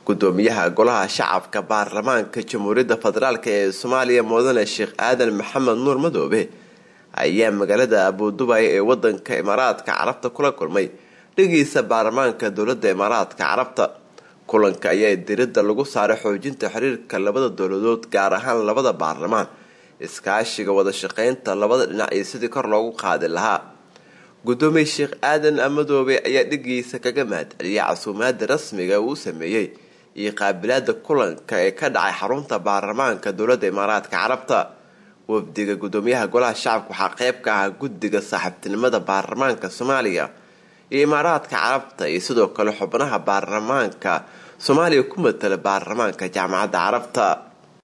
gudoomiyaha golaha shacabka baarlamaanka jamhuuriyadda federaalk ee soomaaliya mudane sheekh aadan maxamed nuur madoobe ayaa magaalada abuudubay ee wadanka imaaraadka carabta kula kulmay dhigiisa baarlamaanka dowlada imaaraadka carabta kulanka ayaa diradda lagu saaray xoojinta xiriirka labada dowladood gaar ahaan labada baarlamaan iskaashiga wada shaqeynta labada dhinac iyo sidii kor loogu qaadi lahaa gudoomiye sheekh aadan madoobe ayaa dhigiisa kaga mahadceliyay casuumaada rasmiga uu sameeyey iyo qaabilaada kulanka ee ka dhacay xarunta baarlamaanka dowlada imaaraadka carabta wafdiga gudoomiyaha golaha shacabka waxaa qeyb ka ahaa guddiga saaxiibtinimada baarlamaanka soomaaliya iyo imaaraadka carabta iyo sidoo kale xubnaha baarlamaanka soomaaliya ku matala baarlamaanka jaamacadda carabta